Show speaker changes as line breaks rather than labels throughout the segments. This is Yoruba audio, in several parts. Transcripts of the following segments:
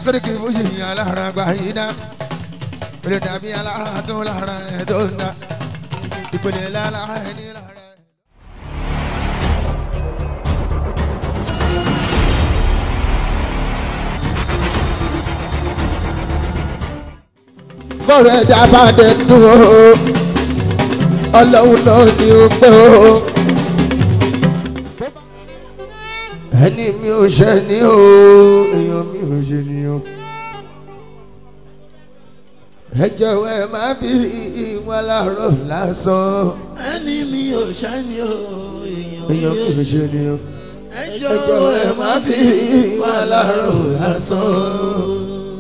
sẹ́ríkì fújì alára gbà yín dá ìpele dàbí alára tó lára ẹ̀ tó ń dá ìpele lára ẹ̀ ní lára. bọ́ọ̀rù ẹ̀dá bá dé dùn ó ọlọ́run náà ni ó pẹ́ ó. ẹni mi ò ṣe ni ó èèyàn mi ò ṣe ni ó. ẹ jọ̀wọ́ ẹ má bí ìwọ̀n láàárọ̀ lásán.
ẹni mi ò ṣáni o èèyàn
èèyàn mi ò ṣe ni ó.
ẹ
ẹ jọ̀wọ́ ẹ má bí ìwọ̀n láàárọ̀ lásán.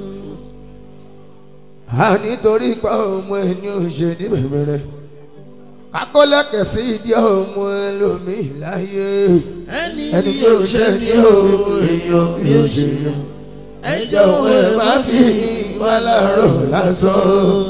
a nítorí pa ọmọ ẹni ò ṣe ní bẹ̀rẹ̀ kakólẹ́kẹ̀ sí ìdí ọmọ ẹlòmíì láyé
ẹni
ẹni
mi
tó
ò
ṣe
ṣe
ní
ni
o
o
èèyàn mi ò ṣe ní o
ẹ
jọ̀wọ́
jọ̀wọ́
ẹ
ẹ
má
má
fi
fi
wá láàárọ̀ lásán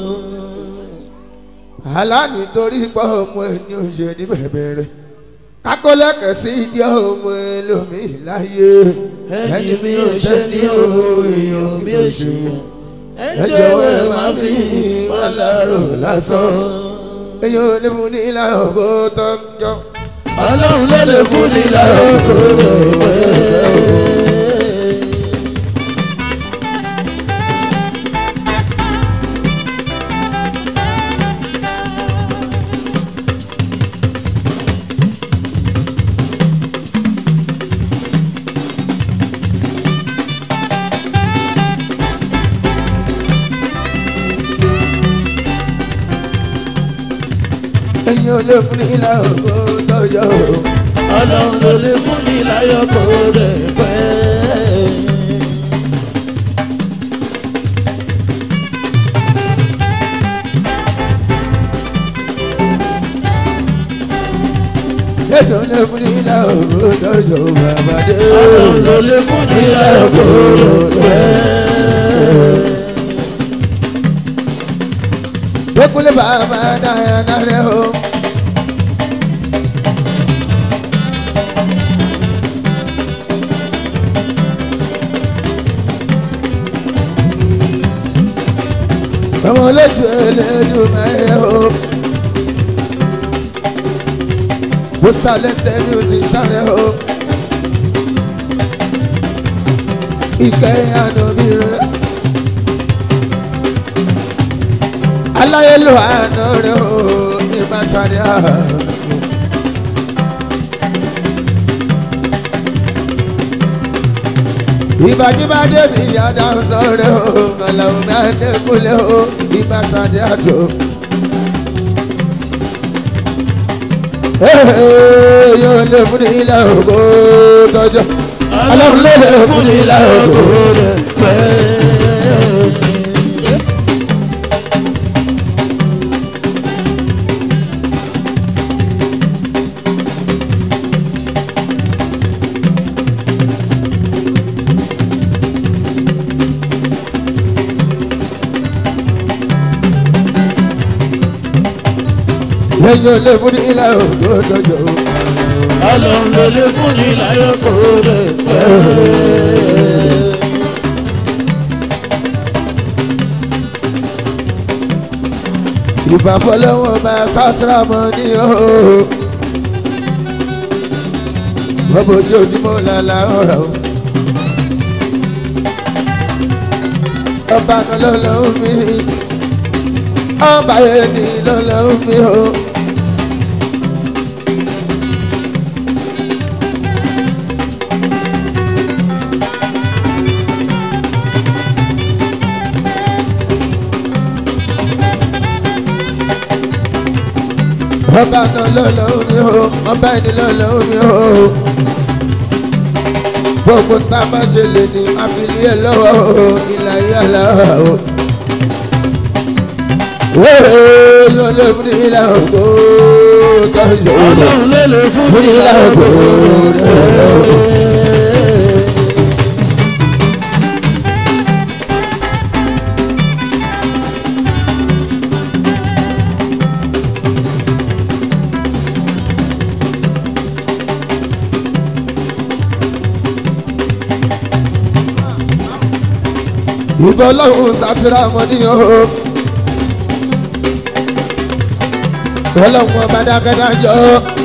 àlá nítorí pa ọmọ ẹni ò ṣe ní bẹ̀rẹ̀ kakólẹ́kẹ̀ sí ìdí ọmọ ẹlòmíì láyé
ẹni mi ò ṣe ni o èèyàn mi ò ṣe ẹ jọ̀wọ́ ẹ má fi wá láàárọ̀ lásán.
èèyàn ò ní fún ní ìlànà bó tọ́jọ́.
ọlọ́run ló lè fún ni láàárọ̀ kó lè pẹ́.
èèyàn ò lè fún ní ìlànà bó tọ́jọ́.
ọlọ́run ló lè fún ni láyọ̀ kó lè pẹ́.
èèyàn ò lè fún ní ìlànà bó tọ́jọ́ bàbá dé.
ọlọ́run ló lè fún ni láyọ̀ kó lè pẹ́.
Ekule bàbá dáyà dáyà o. Ọmọ olójú eléjú mẹ́rin o. Pósítà lẹ́tẹ̀ music sáré o. Ìkẹyìn àdóbi rẹ̀. aláyélò àná rẹ o ní masari àná. ìbàjúbà débi ìyáda ọ̀nà rẹ o màlàó mẹ́ẹ̀ẹ́dẹ́gbọ̀lẹ́ o ní masari àtò. yóò lè fún ní ilé ògbó tọjọ́ ọlọ́run lè lè fún ní ilé ògbó
pẹ́.
yóò lè fún ní ilé ògbó tọjọ́.
ọlọ́run ló lè fún ni láyọ̀ kó lè pẹ́.
ìbá fọlọ́wọ́ máa sátúrà mọ́ ní o. bọ́bọ̀ ojoojúmọ́ lálá ọ̀rọ̀ o. ọba kan lọ́lọ́run mi ọba yẹn ní lọ́lọ́run mi o. ọba náà lọ́lọ́run mi o ọba ẹni lọ́lọ́run mi o. gbogbo tá a máa ṣe lè ní àfilíẹ̀ lọ́wọ́ o ìlà yàrá o. yóò lè fún ilà ògbó tọ́jú
ọlọ́run ló lè fún
fún
ni
ilà
láyọ̀
ògbó
kó lè pẹ́.
ìbọn ọlọ́run sátìrà mọ́ ní o. ọlọ́run ọba dákẹ́dájọ́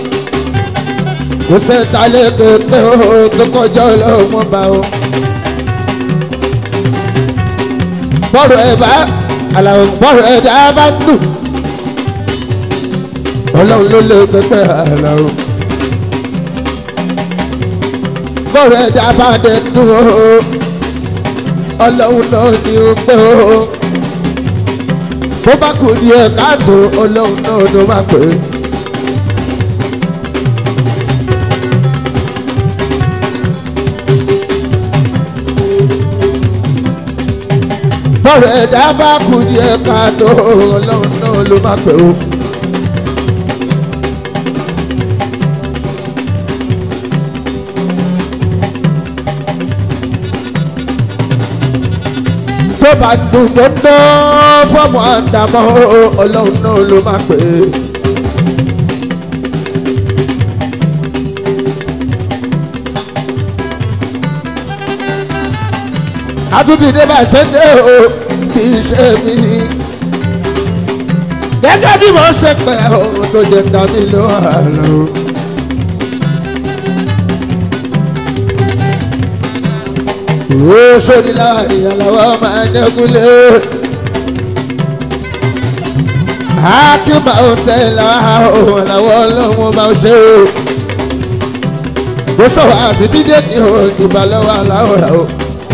kò sẹ́ta lẹ́kẹ̀ẹ́ o tó kọjá ọlọ́run ọba o. bọ́rọ̀ ẹ̀ bá àlàó bọ́rọ̀ ẹ̀ dá bá ń dùn ọlọ́run ló lé pẹ́pẹ́ àlàó. bọ́rọ̀ ẹ̀ dá bá dẹ̀ dùn o ọlọ́run náà ni ó pẹ́ o bó bá kù ní ẹ̀ káàtó ọlọ́run náà ló máa pè é. bọ́rọ̀ ẹ̀dá bá kù ní ẹ̀ káàtó ọlọ́run náà ló máa pè é. tó bá dùn tó ná fọ́ọ̀mù àdàmọ́ ọlọ́run náà ló máa pè é. àtúntìdé bá ṣẹ́dẹ̀ o kì í ṣe mí. gẹ́gẹ́ bí mo ṣe pẹ́ ohun tó jẹ́ dá mi ló àlọ́. ó sórí láàyè aláwọ̀ máa ń dẹ́kunlé. Hákìmá ò tẹ̀lé àwọn aláwọ̀ ọlọ́run bá ń ṣe o. Mo sọ̀rọ̀ àti dídé ní o ìbálòwọ̀ aláwọ̀ rà o.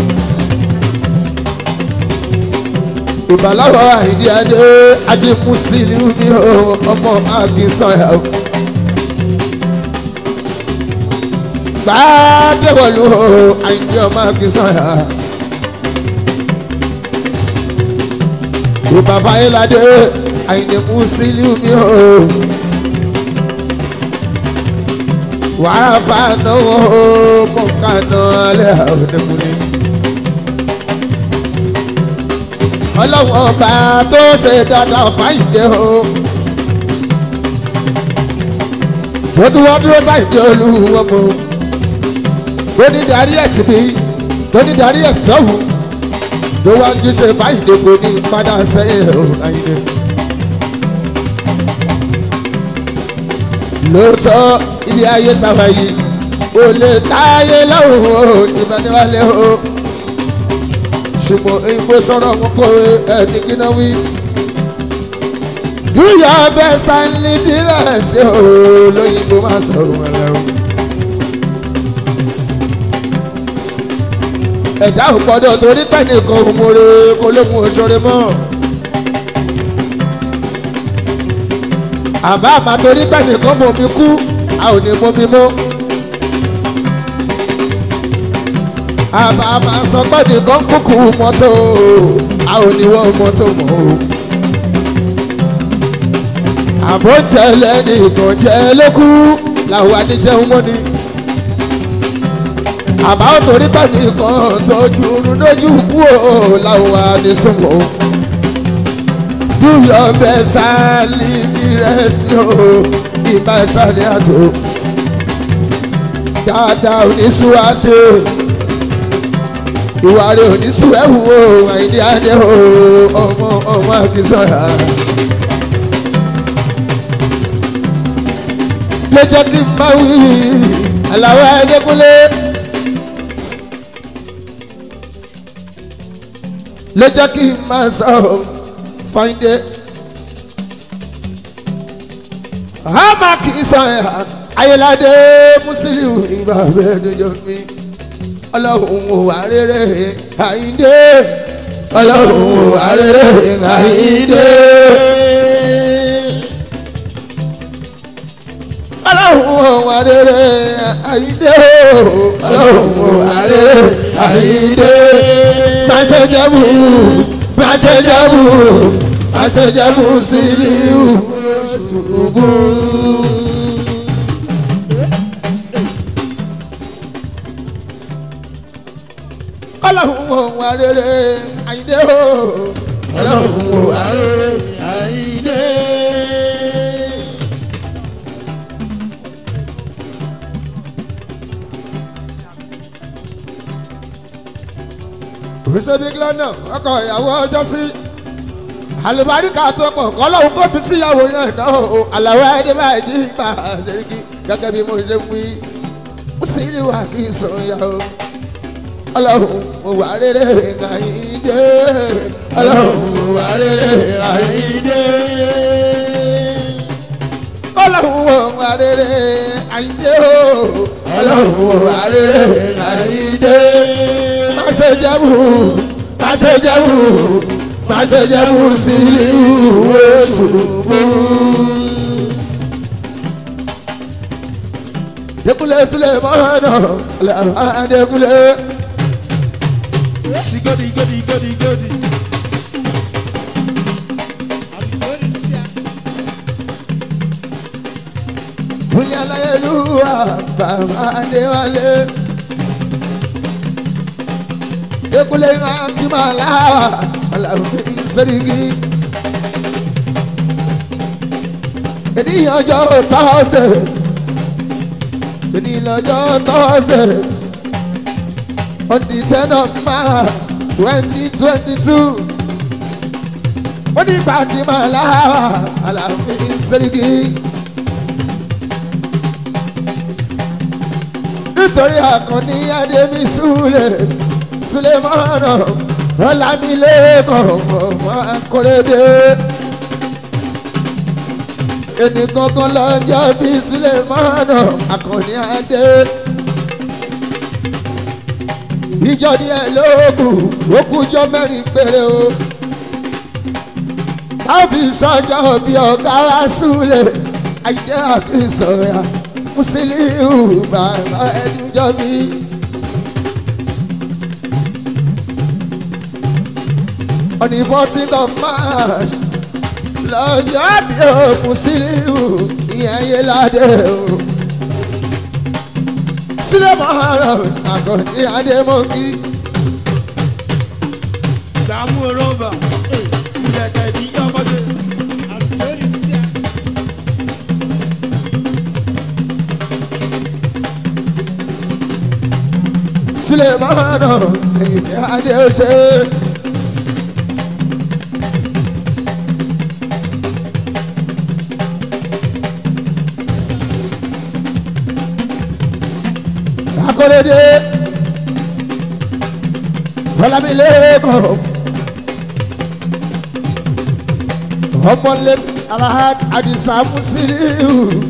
Ìbálòwọ̀ àìdí adé ajé Mùsílíù ní o ọmọ Akínsànyà o. gbàdéwọlú àyìndé ọmọ akínsànyà. ìbàbá ayéládé àyìndé Musiliu mi o. wàá fàánà o mọ̀kànà alẹ́ òdekùnrin. ọlọ́wọ́n ọba tó ṣe dáadáa fáyìndé o. wọ́n tún wọ́n dúró báyìí olúwọ́n mọ́ tó ní darí ẹ̀sìn mi tó ní darí ẹ̀sìn ọ̀hún tó wá ń jíṣẹ́ báyìí dèbò ní padà sẹ́yìn o àyìnbó. lóòótọ́ ilé ayé tàwa yìí kò lè táyé lọ́rùn o ìbánilálẹ̀ o ṣùgbọ́n ìgbó sọ̀rọ̀ wọn kó ẹni kíná wí. yíyọ bẹ́ẹ̀ sáńlì dílẹ̀ sí o lóyìnbó máa sọ̀rọ̀ wọn lẹ́wọ̀n. ẹ̀dá ò gbọ́dọ̀ torí pẹ́ẹ́nìkan òmùrè kó lókun òṣèré mọ́. àbá àmà torí pẹ́ẹ́nìkan mọ̀ mi kú a ò ní mọ̀ mi mọ́. àbá àmà sọ pẹ́ẹ́nìkan kúkú mọ́tò a ò ní wọ́n mọ́tò mọ́ o. àbó tẹ̀lé nìkan jẹ́ lókù làwọn àdìjẹun mọ́ ni àbá òtòrí pẹ̀lú kan tójú lójú kú o láwọn àdìsúnmọ́ dúyọ̀ bẹ́ sáálí bí rẹ́sì o ìbá sáré àtò dáadáa oníṣu àṣẹ ìwà rẹ̀ oníṣu ẹ̀wù o àìdí adé o ọmọ ọmọ àkísọ̀rà. ló jẹ́ kí n bá wí àlàó ẹ̀ẹ́dẹ́gbọ́lé. ló jẹ́ kí n máa sọ ọ́ fáyíndé. àmà kì í sọ ẹ̀ ayéládé Musiliu ìgbà bẹ́ẹ̀ dojo mi ọlọ́run ò wá rere àyíndé ọlọ́run ò wá rere àyíndé. ọlọ́run ò wá rere àyíndé ọlọ́run ò wá rere àyíndé pàṣẹjẹmú pàṣẹjẹmú pàṣẹjẹmú Musiliu ṣubú. ọlọ́run wò wá rere àyíndé o ọlọ́run wò wá rere àyíndé. òṣèbí lọ́nà ọkọ̀ ìyàwó ọjọ́ sí àlùbáríkà tó pọ̀ kọ́lọ́hún kó fi síyàwó náà náà o àlàwọ̀ ẹni máa jí gbà ṣèkí gẹ́gẹ́ bí mo ṣe wí ó sì ní wà kí n sọ ya o ọlọ́run mo wà rere àyíndé ọlọ́run mo wà rere àyíndé ọlọ́run mo wà rere àyíndé o ọlọ́run mo wà rere àyíndé má ṣe jẹ́bù má ṣe jẹ́bù má ṣe jẹ́bù sílẹ̀ ìwé ṣùgbọ́n. Dekule Sulemana, Alama Dekule.
Sigodi, godi, godi, godi.
Múlẹ̀ aláyélúwà, bàbá Adéwálé. Dekule máa fi máa láwà, Aláwọ̀ Sẹ́ríkì. Ènìyàn ọjọ́ tọ́sẹ̀, ènìyàn ọjọ́ tọ́sẹ̀. On the ten of March twenty twenty two. Ó ní pàtí máa láwà, Aláwọ̀ Sẹ́ríkì. nítorí àkànní adémi súlẹ̀ sulemọ́nà ọ̀làmílẹ́kọ̀ ọmọ akóredé. ẹnì kankan lọ́jọ́ bí sulemọ́nà àkànní adé. ìjọ ní ẹ lóògùn ó kújọ mẹ́rin péré o. láfi sọ́jọ́ bí ọ̀gá wa súlẹ̀ ayé àkínsọ̀ra musiliu bàbá ẹdúnjọ mi. on the fourteen of march lọ́jọ́ bí o musiliu ìyẹn yé ládé o. sílẹ̀ mọ́hárà àkànní adémọ́kì.
Dààmú rọ́bà. Ìjẹ̀kẹ̀ ní ọmọdé.
sílẹ̀ mọ́hárà ìyẹn adé o ṣe. akọ́lédé bọ́lámilẹ́kọ̀ ọmọlẹ́ alahad adisa musiliu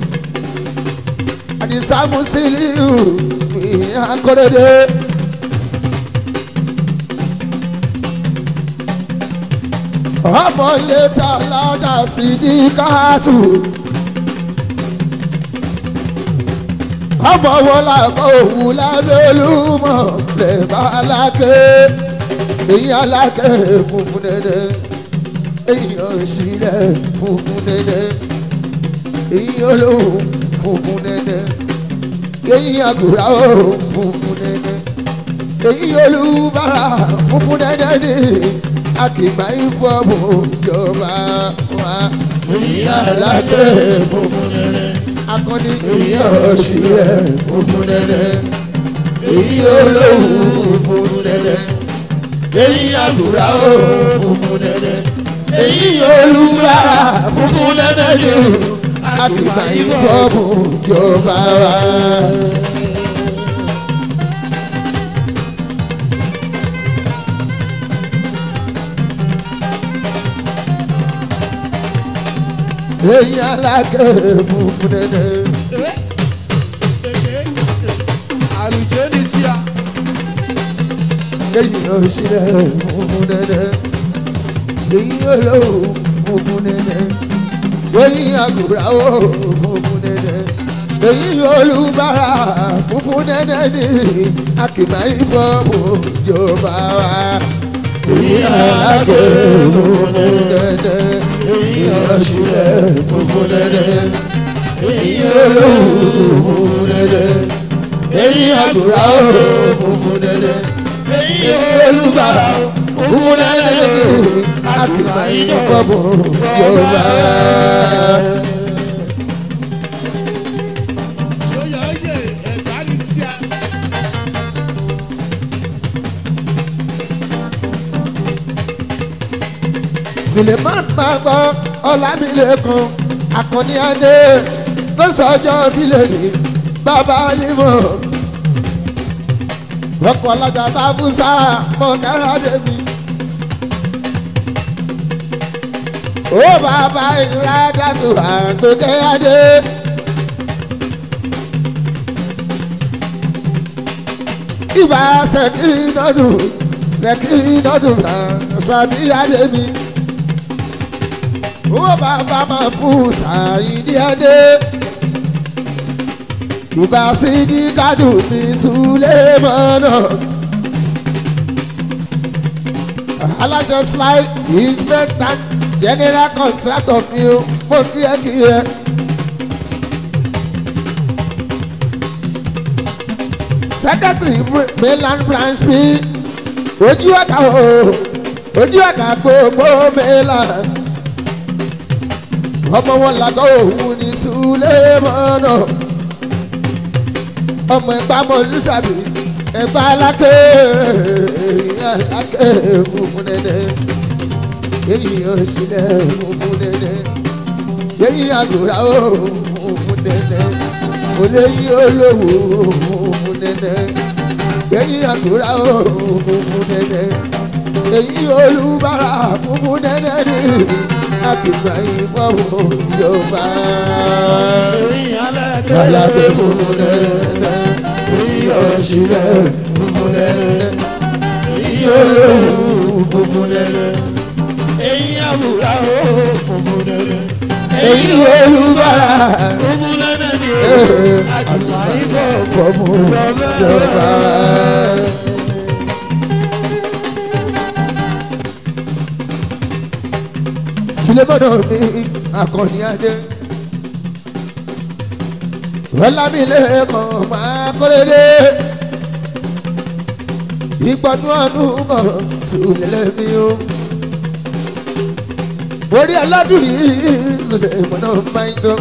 adisa musiliu akọ́lédé. ọmọlẹ́ talaja sidikatu. ọmọ wo la kọ òun lábẹ́ olúmọ̀ lè bá aláké èyí aláké funfun dédé èyí òṣìlẹ̀ funfun dédé èyí olóhùn funfun dédé èyí àgùrà ó funfun dédé èyí olúbàrà funfun dédé ni akìgbà ìfọ̀bù jọba wa èyí aláké funfun dédé akọni èyí ọ̀sì rẹ̀ funfun dẹ́dẹ́ èyí olóhùn funfun dẹ́dẹ́ èyí àgùrà ó funfun dẹ́dẹ́ èyí olúwa funfun dẹ́dẹ́ ni àtìgbà ìfọ́bù jọba wa. èyí alákẹ́ funfun dẹ́dẹ́.
Àlùjọ ní tíya.
èyí òṣìlẹ̀ funfun dẹ́dẹ́ èyí olówó funfun dẹ́dẹ́ èyí àgùrà ó funfun dẹ́dẹ́ èyí olùbárà funfun dẹ́dẹ́ ni akìmá ìfọ̀bù jọba wa. èyí alákẹ́ funfun dẹ́dẹ́ èyí òṣìlẹ̀ funfun dẹ́dẹ́ èyí olówó funfun dẹ́dẹ́ èyí àgùrà ó funfun dẹ́dẹ́ èyí olùbárà funfun dẹ́dẹ́ ni akìmá ìfọ̀bù jọba wa.
Yóyọ oyè ẹ̀dá ní tíya.
suleman máa gbọ́ ọlámilẹ́kan akọni adé tó sọjọ́ bílẹ̀ ní bàbá nímọ̀ rọ́pò alájà tábùsà mọ̀kára débi. ó bàbá ìrádà tó àgbègbè adé. ìbá sẹ́kì nọ́dún sẹ́kì nọ́dún sàbí adé mi. ó bàbá máa fún sàyídí adé. ìbá sídìí kájú mi súlẹ̀ mọ́nà aláṣẹ slide investment general contractor mi o mo kí ẹ kí ẹ. secretary mainland branch mi ojú ọ̀gá o ojú ọ̀gá gbogbo mainland ọmọ wọn làgọ́ òun ní sulemọ́nà ọmọ ẹ̀gbá mọ̀ lùsàbí ẹ̀gbá alákè alákè funfun dẹ́dẹ́ èyí yóò sílẹ̀ funfun dẹ́dẹ́ èyí àgùrà ó funfun dẹ́dẹ́ olóyè olówó funfun dẹ́dẹ́ èyí àgùrà ó funfun dẹ́dẹ́ èyí olùbárà funfun dẹ́dẹ́ ni àbígbà ìfọwọ́ yorùbá alákè funfun dẹ́dẹ́ ìyọ̀sílẹ̀ funfun dẹ́dẹ́ ìyọ̀lọ́wọ́ funfun dẹ́dẹ́
èyí àwùrà ó funfun dẹ́dẹ́.
èyí olùbárà
funfun dẹ́dẹ́ ni ó àjùmọ̀ ìfọ̀
fọmù jọba. Sulemọ́nà mi akọni adé. Ọlámilẹ́kọ̀ máa kọ́lélé. Ìgbọ́nú ọdún kan sùlẹ̀ mi o. Orí aládùn yìí Sulemọ́nà máa ń tọ́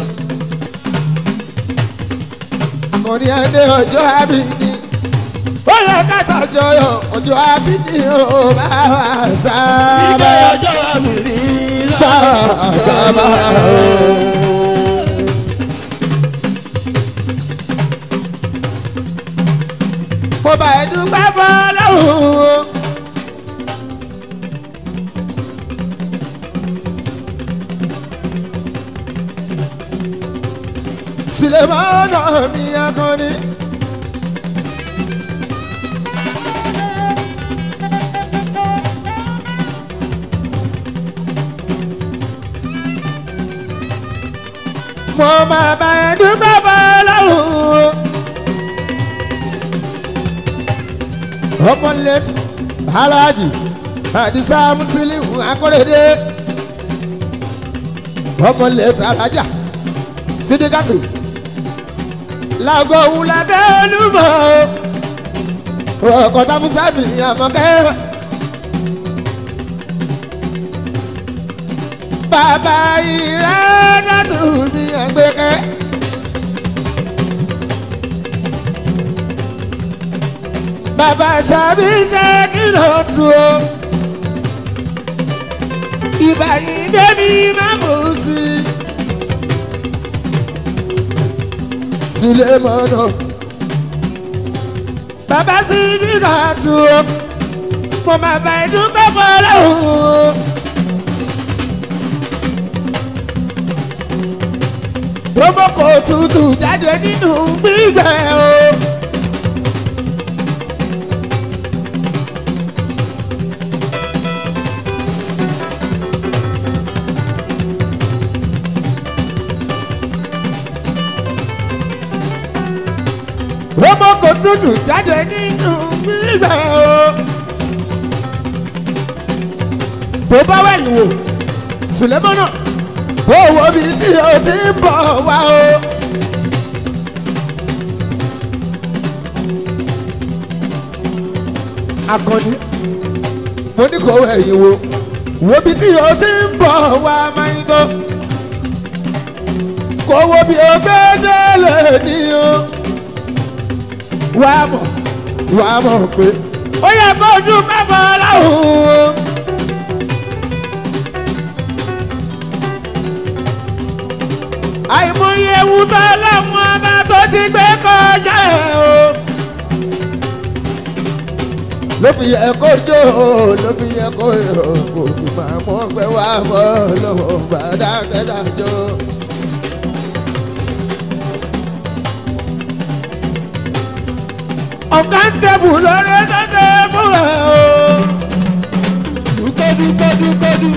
akọni adé ọjọ́ àbíní ó yẹ ká ṣàjọyọ̀ ọjọ́ àbíní ó bá wà sábà
ìgbà ọjọ́ àmì rí
bá wà sábà. mo bá ẹ dúpẹ́ bọ́ lọ́hùn-ún. Sulemọ́nà mi akọni. mo máa bá ẹ dúpẹ́ bọ́ lọ́rùn. ọmọ lẹ́tì aláàjì àdìsá mùsùlùmí akọ́rẹ́dẹ́ ọmọ lẹ́tì alájà sídìkàtì làgọ̀ wùlàdé olúmọ̀ ọkọ̀ tàbùsàbì àmọ̀kẹ́. bàbá ìrẹ́dàtù mi àgbẹ̀kẹ́. bàbá sàbí ṣe kìlọ̀ tù ó. ìbàyìí débi má mú sí i. Sulemọ́nà. Bàbá sí nígbà tó o, mo máa bá ìdúpẹ́ fọlọ́hún. Gbogbo kò tutù jáde nínú gbígbẹ́ o. Gbogbo kò tutù jáde nínú gbígbẹ́ o. Bó bá wẹ̀yìn wò, Sùlẹ́mọ́nà, bó wo bí tí o ti ń bọ̀ wá o. Akọni, mo ní kò wẹ̀yìn wò, wo bí tí o ti ń bọ̀ wá máa ń gbọ́. Kò wo bí o gbé délé ní o wà á mọ̀ wà á mọ̀ pé ó yẹ kó ojú mẹ́fà láwùú. ló fi yẹ kó jó ló fi yẹ kó yọ kò fi máa mọ pé wá bọ́ lọ́wọ́ bá dákẹ́dájọ́. ọ̀gá ń dẹ̀bù lórí dẹ́dẹ́ fúnra o. dúkọ́dú kọ́dú kọ́dú.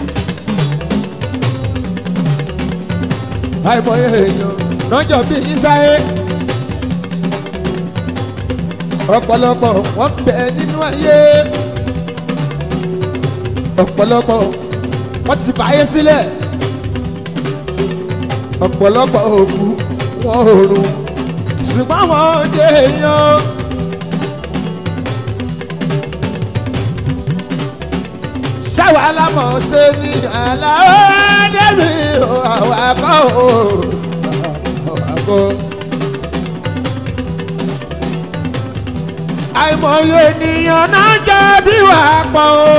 àìmọye èèyàn lọ́jọ́ bíi ìsáyé ọ̀pọ̀lọpọ̀ wọ́n bẹ nínú ayé ọ̀pọ̀lọpọ̀ wọ́n ti báyé sílẹ̀ ọ̀pọ̀lọpọ̀ òkú wọn ò rùn ṣùgbọ́n wọn dé èèyàn. ṣáwa lámọ̀ ṣe ní àlàó débi àwọn akọ́ àwọn akọ́. àìmọye ènìyàn náà jẹ́ bí wà á pọ̀ o.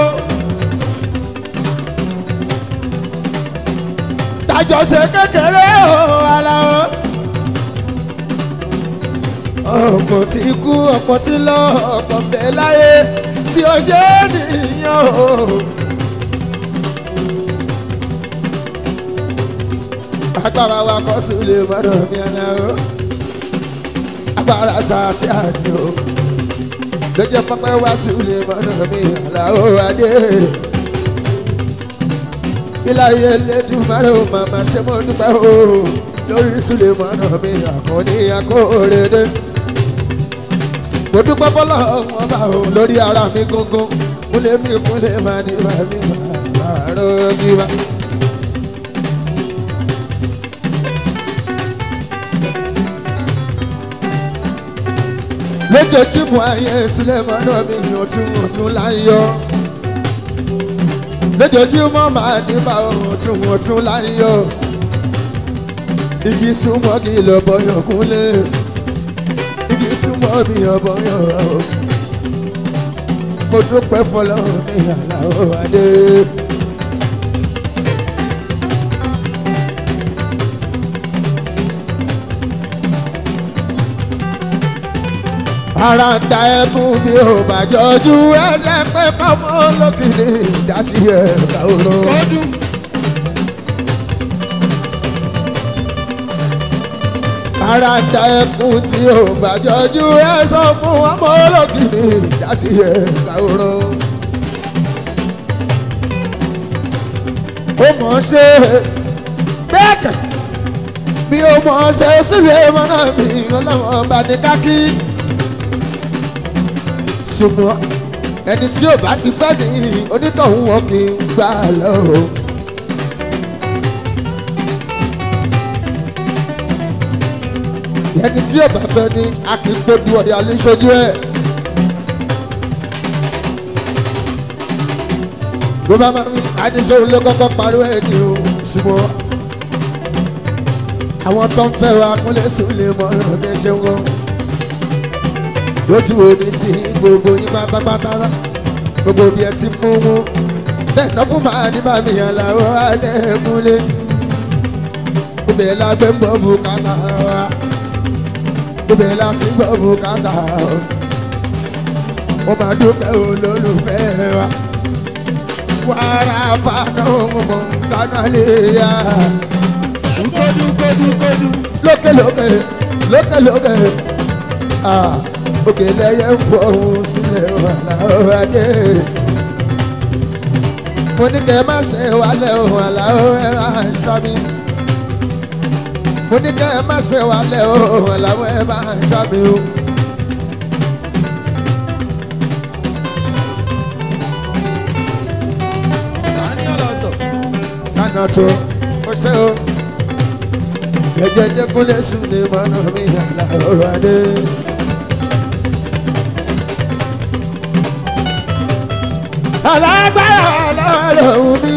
dájọ́ ṣe kékeré o ara o. ọ̀pọ̀ tí kú ọ̀pọ̀ tí lọ ọ̀pọ̀ bẹ́ẹ̀ láyé tí ó jẹ́ ènìyàn o. agbára wa kọ́ sí ilé mọ́dọ̀ mi àná o. agbára sáà tí a ní o lọ́jọ́ pápá wá sí ilé mọ́nà mi àlàó adé. iláyé lẹ́dùn márùn màmá ṣe mọ́ dúpẹ́ o lórí sílẹ̀ mọ́nà mi àkànní akóredé. mo dúpẹ́ bọ́lá wọn bá o lórí ara mi gángan kúlẹ̀ mi kúlẹ̀ máa ní máa ní máa rọ́ bí wá. lójoojúmọ́ ayé sílẹ̀ mọ́nà mi ọ̀tún ọ̀tún láyọ̀ lójoojúmọ́ máa ní bá ọ̀tún ọ̀tún láyọ̀ igi súnmọ́ kí lọ bọ́yọ̀ kúnlẹ̀ igi súnmọ́ mi ọ̀bọ̀yọ̀ mo dúpẹ́ fọlọ́run mi àlàó adé. ara ń da ẹkún bí ó bàjọ́jú ẹ̀jẹ̀ pé kọ́mọ́ lókìlì ìdásí ẹ̀ka òró. ara ń da ẹkún tí ó bàjọ́jú ẹ sọ fún ọmọ olókìlì ìdásí ẹ̀ka òró. ó mọ̀ ọ́n ṣe bẹ́ẹ̀ kẹ̀ bí ó mọ̀ ọ́n ṣe sílẹ̀ mọ́nà mi ọlọ́wọ́n bá ní kákí ṣùgbọ́n ẹni tí ò bá ti fẹ́ ní onítọ̀hún wọn kì í gbà lọ. ẹni tí ò bá fẹ́ ní a kì í gbójú ọ̀yà lóṣojú ẹ̀. bó bá máa ń adéṣòwò ló kọ́kọ́ pariwo ẹ̀ ní o ṣùgbọ́n àwọn tó ń fẹ́ wa kúnlẹ̀ sùn lè mọ ọ̀rọ̀ bí ẹ ṣe ń wọ́n lójú òní sí gbogbo yín pátápátá gbogbo bí ẹ ti mú mú bẹ́ẹ̀ fún màá ní bàmí aláwọ̀ adẹ́kúnlé ibẹ̀ la gbé ń bọ̀ bùkátà wa ibẹ̀ la sì gbọ́ bùkátà wa máa dúpẹ́ olólùfẹ́ wa wàrà fàánà ọmọ kánà lè yá kódú kódú kódú lókè lókè lókè lókè ah òkè lẹ́yẹ ń fọ ohun sílẹ̀ wà láwọ́ adé. mo ní kẹ́ ẹ má ṣe wálẹ̀ ohun àláwọ̀ ẹ máa ń sá mi. mo ní kẹ́ ẹ má ṣe wálẹ̀ ohun àláwọ̀ ẹ máa ń sá mi o. sani ọ̀tọ̀ mo ṣe o. gẹ́gẹ́ dẹ́kunlé sùn ní mọ́nà mi àláwọ̀ adé. alágbára lọ́rọ̀ mi.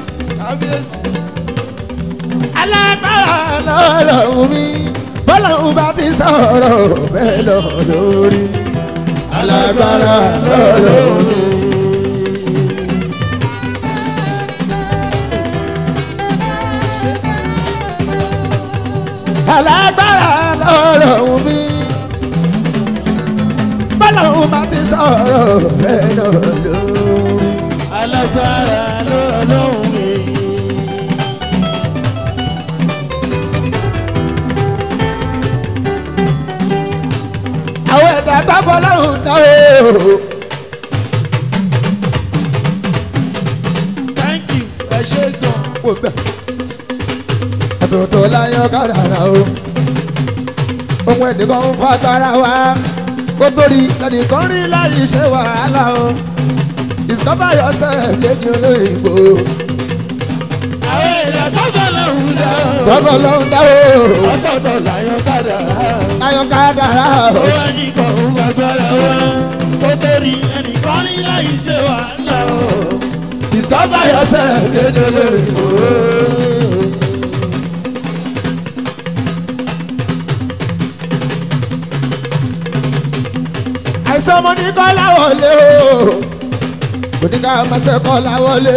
alágbára lọ́rọ̀ mi. bọ́lọ́hún bá ti sọ̀rọ̀ bẹ́ẹ̀ lọ lórí. alágbára lọ́rọ̀ mi. alágbára lọ́rọ̀ mi. bọ́lọ́hún bá ti sọ̀rọ̀ bẹ́ẹ̀ náà lórí.
alágbára lọ́lọ́run mi.
àwọn ẹ̀dá tábọ̀ lọ́hùn táwọn o.
thank you ẹ ṣe gan.
kò bẹ̀. àtòtò láyọ̀ kádàrà o. ohun ẹnìkan ń fagbára wa kó torí ẹnìkan rí láyé ṣe wàhálà o. discover yourself lẹ́ni olóyìnbó.
àwọn èèyàn sábà lọ́hùn dá.
gbọ́dọ̀ lọ́hùn dáwọ́
ọ̀tọ̀ọ̀tọ̀ láyọ̀ kádà.
láyọ̀ kádàrà
ó
o.
wá ní kàn ń fagbára wá. ó torí ẹnìkan ní láyé ṣe wàhálà o.
discover yourself lẹ́ni olóyìnbó. àìsàn ọmọ ní kọ́lá wọlé o kò ní ká máa ṣe kọ́lá wọlé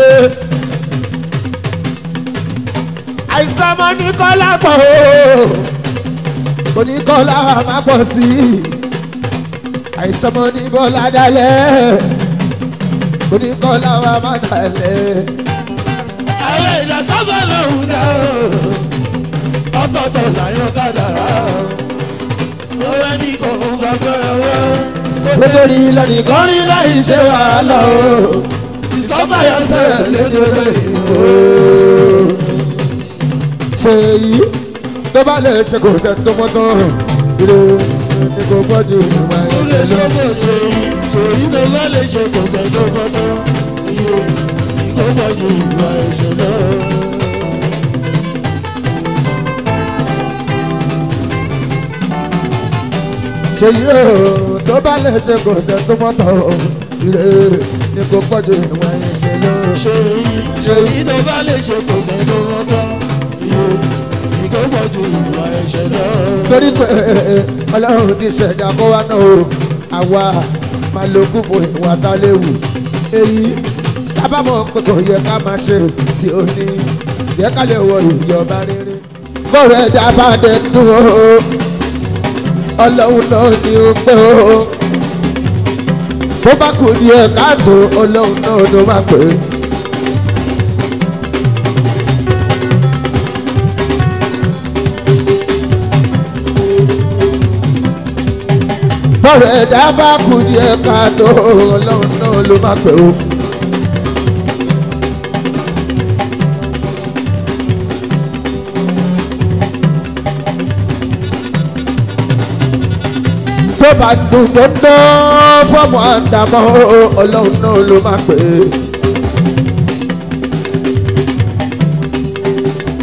àìsàn ọmọ ní kọ́lá pọ̀ o kò ní kọ́lá máa pọ̀ sí i àìsàn ọmọ ní bọ́lá dalẹ̀ kò ní kọ́lá máa dalẹ̀
àwọn èèyàn sábà lọ́hùn dá. ọ̀tọ̀ọ̀tọ̀ láyọ̀ kádà. ó wá ní kàn ń fagbára wá.
nítorí lẹ́nìkan rí láì ṣe wàhálà o discover yourself lẹ́ni olóyìnbó. ṣe yìí tó bá lè ṣe kò ṣe tó mọ́ tán ire ni kò gbọ́dọ̀ ìwà
tún lè
ẹ̀ṣẹ̀
ṣe
lọ.
kò ṣe ṣòyí ló bá lè ṣe kò ṣe tó gbọ́dọ̀ iye kó pọ̀ ju ìwà ẹ̀ṣẹ̀ lọ.
ṣe yìí o tó bá lè ṣe kò ṣe tó mọ́ tán ire ni kò gbọ́dọ̀ ìwà ẹ̀ṣẹ̀ lọ.
ṣòyí ṣòyí ló bá lè ṣe kò ṣe tó gbọ́dọ̀ iye kó pọ̀ ju ìwà ẹ̀ṣẹ̀ lọ.
torí pé ọlọ́run ti ṣẹ̀dá kó wá náà o àwa máa lo kún fún ìwà tá a léwu èyí tábàmọ̀ pé kò yẹ ká máa ṣe sí òní yẹ ká lè wọ ìjọba rere. kọ́rọ̀ ẹ̀dá bá dé dùn o ọlọ́run náà ni ó pé o bó bá kù díẹ̀ káàtó ọlọ́run náà ló máa pè é. bọ́rọ̀ ẹ̀dá bá kù díẹ̀ káàtó ọlọ́run náà ló máa pè ó. tó bá dùn tó ń dán fọ́ọ̀mù àdàmọ́ ọlọ́run náà ló máa pè é.